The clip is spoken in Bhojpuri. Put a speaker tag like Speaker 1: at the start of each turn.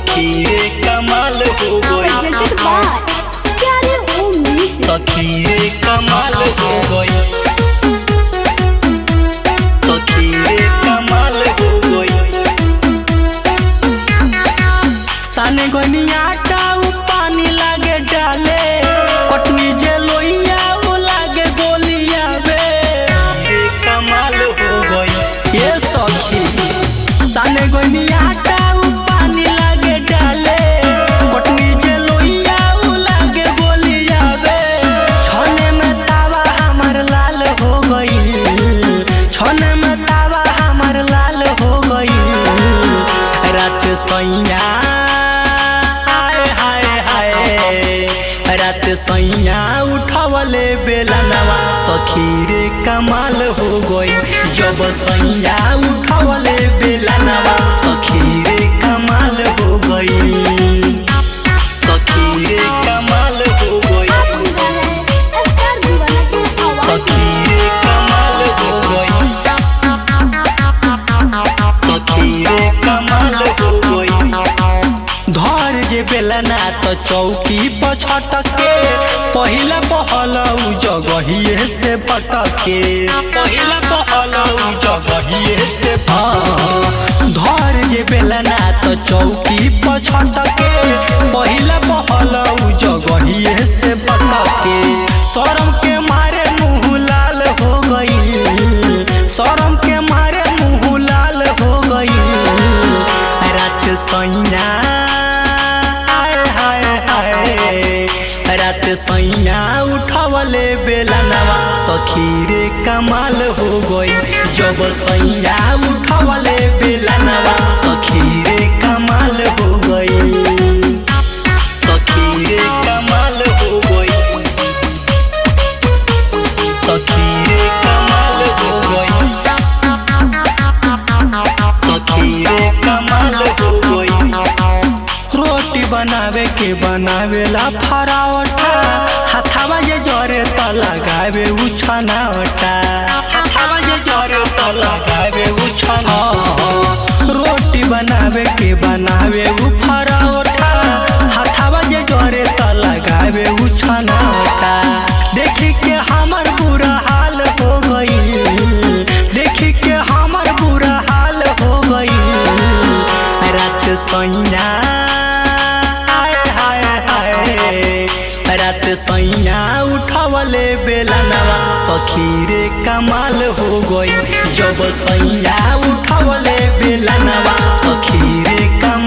Speaker 1: सखी रे कमाल हो गई
Speaker 2: presented by Carrier Home Music.
Speaker 1: सखी रे कमाल हो गई सखी रे कमाल हो गई साने गनिया टाउ पानी लागे डाले कटनी जे लोइया उ लागे गोलिया बे रे कमाल हो गई ये सखी साने गनिया टाउ पानी लागे डाले कटनी जे लोइया उ लागे गोलिया बे छने में तावा हमर लाल हो गई छने में तावा हमर लाल हो गई रात सैया हाय हाय हाय रात सैया उठवले बेला नवा सखी रे कमाल हो गई जब सैया उठवले बेला नवा सखी रे कमाल हो गई सखी रे कमाल हो गई
Speaker 2: आप सुन रहे हैं स्टार दीवाना की आवाज
Speaker 1: सखी रे कमाल हो गई सखी रे कमाल हो गई धर जे बेलना तो चौकी पर छटके पहिला पहल उ जगहिए से पटके पहिला पहल उ जगहिए से हाँ। धर जे बेलना तो चौकी पर छटके पहिला पहल उ जगहिए से पटके शरम के मारे मुंह लाल हो गई शरम के मारे मुंह लाल हो गई रात सैया हाय हाय हाय रात सैया उठवले बेला नवा सखी रे कमाल हो गई जब सैया उठवले बेला नवा सखी रे कमाल हो गई सखी रे कमाल हो गई सखी रे कमाल हो गई सखी रे कमाल हो गई रोटी बनावे के बनावेला फरावटा हाथावा जे जरे त लगावे उछनावटा हाथावा जे जरे त लगावे उछना रोटी बनावे के बनावे उ फरावटा हाथावा जे जरे त लगावे उछनावटा देखी के हमर बुरा हाल हो गई देखी के हमर बुरा हाल हो गई रात सैया हाय हाय हाय रात सैया उठवले बेला नवा सखी रे कमाल हो गई जब सैया उठवले बेला नवा सखी रे कमाल